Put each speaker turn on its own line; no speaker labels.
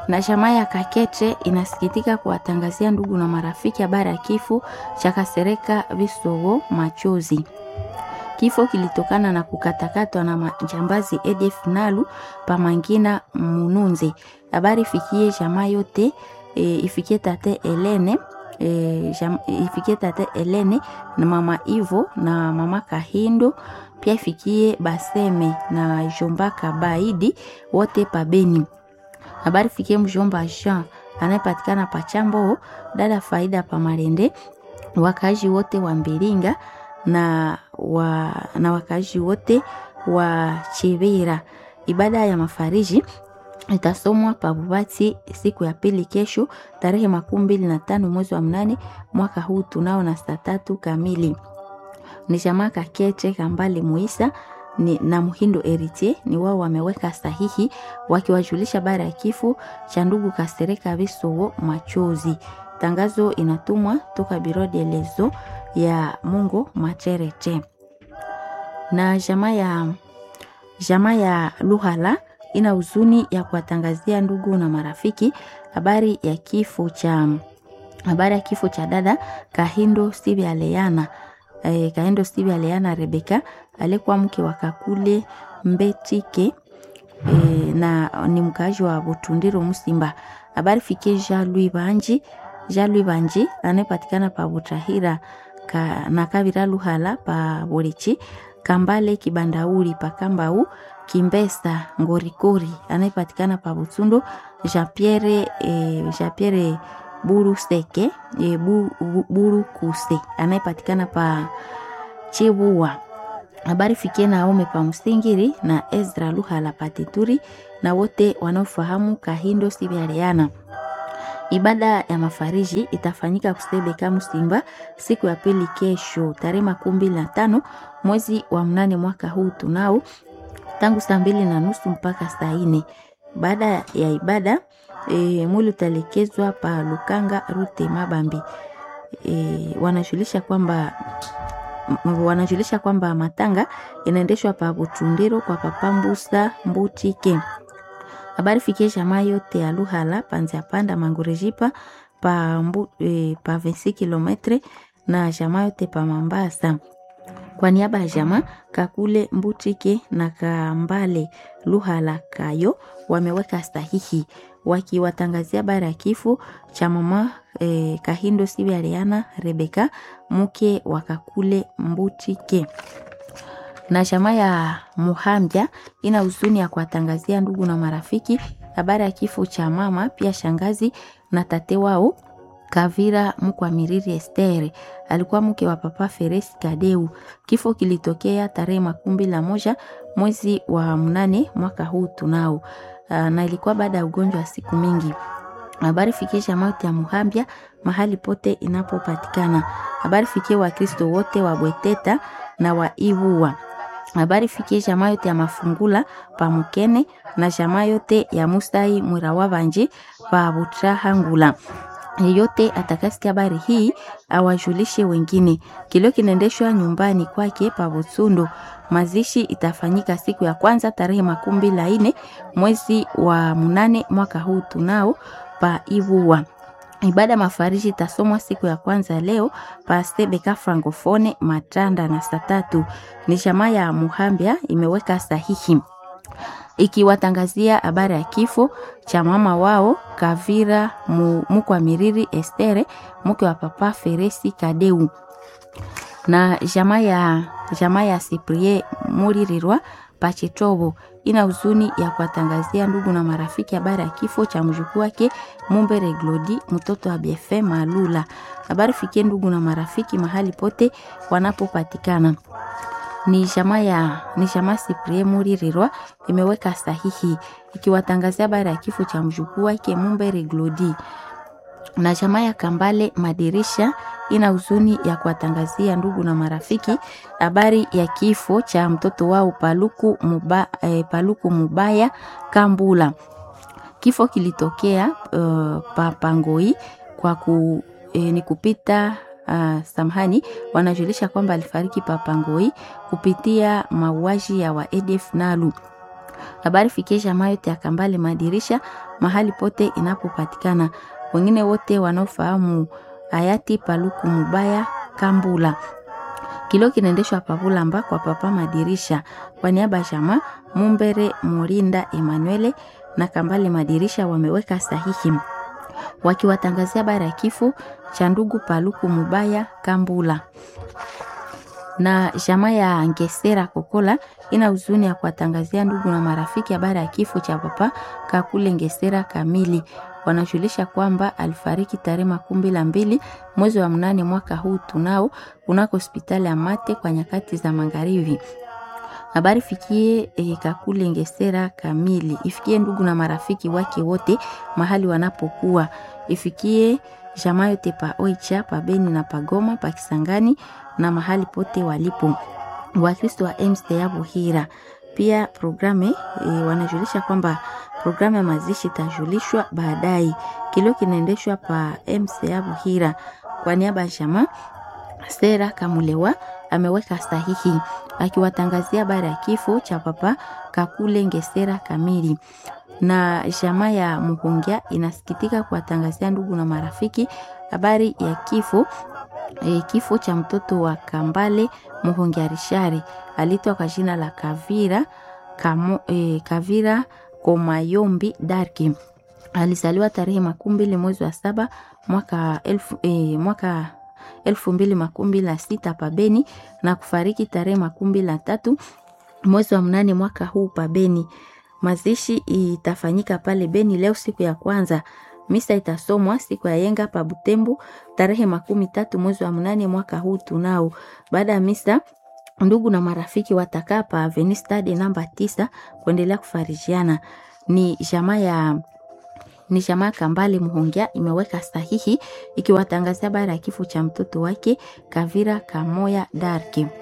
Na jamaa ya Kakete inasikitika kuwatangazia ndugu na marafiki habari ya kifo cha Kasereka Visogo Machozi. Kifo kilitokana na kukatakatwa na majambazi ADF Nalu Pamangina Mununze. Habari ifikie jamaa yote e, ifikie tate Elene e, jam, ifikie tate Elene na mama Ivo na mama Kahindo pia ifikie Baseme na Jomba Kabaidi wote pabeni. Habari fikie mjomba Jean anayepatikana Pachambo, dada Faida Pamarende, wakazi wote wa Mbilinga na, wa, na wakazi wote wa Chivira. Ibada ya mafariji itasomwa Pabubati siku ya pili kesho tarehe makumi mbili na tano mwezi wa mnane mwaka huu tunao na saa tatu kamili. Ni jamaa Kakete Kambale Muisa ni, na Muhindo Eritier ni wao wameweka sahihi wakiwajulisha bara ya kifo cha ndugu Kasereka Visogo Machozi. Tangazo inatumwa toka Biro de Lezo ya Mungu Macherete na jamaa ya jamaa ya Luhala ina huzuni ya kuwatangazia ndugu na marafiki habari ya kifo cha habari ya kifo cha dada Kahindo Steve Aleana e, Kahindo Steve Aleana Rebeka alikuwa mke wa Kakule Mbetike e, na ni mkaaji wa Butundiro Musimba. Habari fikie Jean Louis Banji Jean Louis Banji anayepatikana pa Butahira ka, na Kavira Luhala pa Borichi Kambale Kibandauri pa Kambau Kimbesa Ngorikori anayepatikana pa Butsundo Jean Pierre eh, Jean Pierre Buru Seke eh, bu, bu, Buru Kuse anayepatikana pa Chebua. Habari fikie Naome pa Msingiri na Ezra Luhala pa Tituri na wote wanaofahamu Kahindo Sibialiana. Ibada ya mafariji itafanyika Kusebeka Msimba siku ya pili kesho tarehe makumi mbili na tano mwezi wa mnane mwaka huu tunao tangu saa mbili na nusu mpaka saa nne. Baada ya ibada e, mwili utalekezwa pa Lukanga Rute Mabambi. E, wanajulisha kwamba wanajulisha kwamba matanga inaendeshwa pa Butundiro kwa Papambusa Mbutike. Habari fikie jamaa yote ya Luhala panzia panda Mangurejipa pa, mbu, e, pa 26 kilometre na jamaa yote pa Mambasa. Kwa niaba ya jamaa Kakule Mbutike na Kambale Luhala Kayo wameweka sahihi wakiwatangazia habari ya kifo cha mama e, Kahindo Sibialiana Rebeka mke wa Kakule Mbutike na chama ya Muhambya ina huzuni ya kuwatangazia ndugu na marafiki habari ya kifo cha mama pia shangazi na tate wao Kavira Mkwamiriri Estere alikuwa mke wa papa Feresi Kadeu. Kifo kilitokea tarehe makumi na moja mwezi wa mnane mwaka huu tunao, na ilikuwa baada ya ugonjwa wa siku mingi. Habari fikisha mauti ya Muhambya mahali pote inapopatikana. Habari fikie Wakristo wote wa Bweteta na wa Ibuwa habari fikie jamaa yote ya Mafungula pa Mukene na jamaa yote ya Musai Mwirawa Banji pa Butrahangula. Yeyote atakasikia habari hii awajulishe wengine. Kilio kinaendeshwa nyumbani kwake pa Butsundo. Mazishi itafanyika siku ya kwanza tarehe makumi mbili na nne mwezi wa mnane mwaka huu tunao pa Ibuwa. Ibada mafariji itasomwa siku ya kwanza leo pastebeka francofone matanda na saa tatu. Ni jamaa ya Muhambya imeweka sahihi ikiwatangazia habari ya kifo cha mama wao Kavira Mukwamiriri Estere mke wa papa Feresi Kadeu na jamaa ya jamaa ya Siprie Muririrwa Pachetobo ina huzuni ya kuwatangazia ndugu na marafiki habari ya kifo cha mjukuu wake Mumbere Glodi mtoto wa BFM Malula. Habari fikie ndugu na marafiki mahali pote wanapopatikana. Ni jamaa ya ni jamaa Siprie Muririrwa imeweka sahihi ikiwatangazia habari ya kifo cha mjukuu wake Mumbere Glodi na jamaa ya Kambale Madirisha ina huzuni ya kuwatangazia ndugu na marafiki habari ya kifo cha mtoto wao Paluku, Muba, eh, Paluku Mubaya Kambula. Kifo kilitokea uh, Papangoi kwa ku, eh, ni kupita uh, samhani wanajulisha kwamba alifariki Papangoi kupitia mauaji ya wa ADF Nalu. Habari fikie jamaa yote ya Kambale Madirisha mahali pote inapopatikana. Wengine wote wanaofahamu hayati Paluku Mubaya Kambula. Kilio kinaendeshwa Pavulamba kwa Papa Madirisha. Kwa niaba ya jamaa Mumbere Murinda Emanuele na Kambale Madirisha wameweka sahihi wakiwatangazia habari ya kifo cha ndugu Paluku Mubaya Kambula na jamaa ya Ngesera Kokola ina huzuni ya kuwatangazia ndugu na marafiki habari ya kifo cha papa Kakule Ngesera Kamili. Wanajulisha kwamba alifariki tarehe makumi la mbili mwezi wa mnane mwaka huu tunao kunako hospitali ya Mate kwa nyakati za magharibi. Habari fikie e, Kakule Ngesera Kamili, ifikie ndugu na marafiki wake wote mahali wanapokuwa, ifikie jamaa yote pa Oicha, pa Beni na Pagoma, pa Kisangani na mahali pote walipo Wakristo wa MCA Buhira. Pia programe e, wanajulisha kwamba programu ya mazishi itajulishwa baadaye. Kilio kinaendeshwa pa MCA Buhira. Kwa niaba ya jamaa Sera Kamulewa ameweka sahihi akiwatangazia habari ya kifo cha papa Kakule Ngesera Kamili na jamaa ya Muhungia inasikitika kuwatangazia ndugu na marafiki habari ya kifo e, kifo cha mtoto wa Kambale Muhungia Rishari alitwa kwa jina la Kavira Kamo, e, Kavira Komayombi Darki. Alizaliwa tarehe makumi mbili mwezi wa saba mwaka elfu, e, mwaka elfu mbili makumi mbili na sita pabeni na kufariki tarehe makumi mbili na tatu mwezi wa mnane mwaka huu pabeni. Mazishi itafanyika pale Beni leo siku ya kwanza. Misa itasomwa siku ya yenga pa Butembo tarehe makumi tatu mwezi wa mnane mwaka huu tunao. Baada ya misa ndugu na marafiki watakaa pa Avenue Stade namba tisa kuendelea kufarijiana. Ni jamaa ya ni jamaa Kambale Muhongia imeweka sahihi ikiwatangazia habari ya kifo cha mtoto wake Kavira Kamoya Darke.